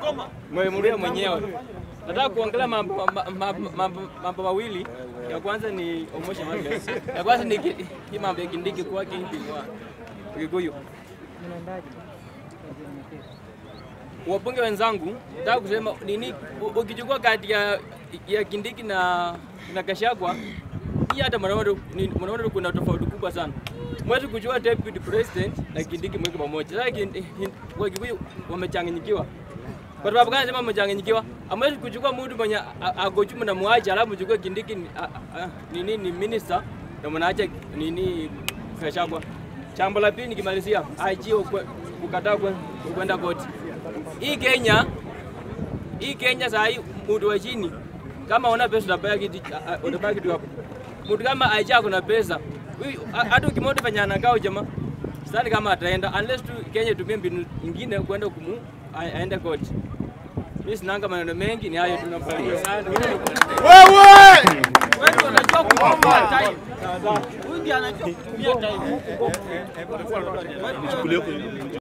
Mwemuria mwenyewe. Nataka kuongelea mambo ma- ma- mambo- mambo mawili. Ya kwanza ni Omosha Market. Ya kwanza ni ki- hii mambo ya Kindiki kwa Kingpin wa Kikuyu. Wabunge wenzangu, nataka kusema nini, u- ukichukua kati ya, ya Kindiki na na Gachagua hii hata mnaona ni- mnaona kuna tofauti kubwa sana. Mwezi kujua deputy president na Kindiki mweke pamoja. Sasa Kindi- wa Kikuyu wamechanganyikiwa. Kwa sababu gani nasema wamechanganyikiwa? Amwezi kuchukua mtu mwenye a- ako chuma na mwache alafu mchukue Kindiki ni- a- a- nini ni minister na mnaacha nini Gachagua. Jambo la pili nikimalizia, IG ukwe- kukataa kwe- kwenda koti. Hii Kenya hii Kenya saa hii mtu wa chini kama una pesa utabaki tu- a- a- utabaki tu hapo. Mtu kama aisha ako na pesa huyu a- hata ukimwona venye anakaa huyu jamaa sidhani kama ataenda unless tu Kenya itumie mbinu nyingine kwenda kumu a- aende koti. Mimi sinanga maneno mengi, ni hayo tu nakusalimia sana. Wewe unajua kuomba time. Huyu ndiye anajua kutumia time.